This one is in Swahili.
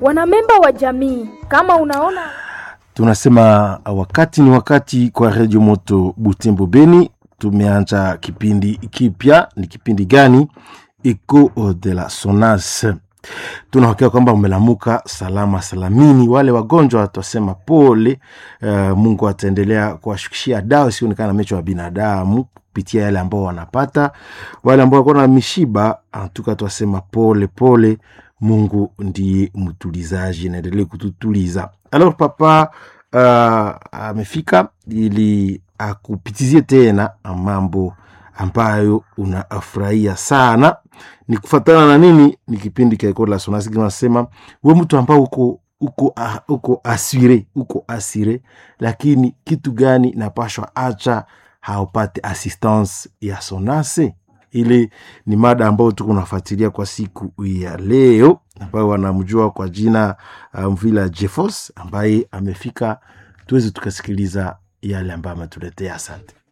wanamemba wa jamii. Kama unaona tunasema wakati ni wakati kwa redio moto butembo beni tumeanza kipindi kipya ni kipindi gani eco de la sonas tunahakika kwamba umelamuka salama salamini wale wagonjwa twasema pole uh, mungu ataendelea kuwashukishia dawa isionekana mecho wa binadamu kupitia yale ambao wanapata wale ambao wako na mishiba antuka twasema pole pole mungu ndiye mtulizaji naendelee kututuliza alors papa uh, amefika ili akupitizie tena mambo ambayo unafurahia sana ni kufatana na nini ni kipindi kaikola sonasiki nasema we mtu ambao uko uko uh, uko asire uko asire lakini kitu gani napashwa acha haupate assistance ya sonase ile ni mada ambayo tuko unafuatilia kwa siku ya leo ambayo wanamjua kwa jina uh, mvila jefos ambaye amefika tuweze tukasikiliza yale ambayo ametuletea asante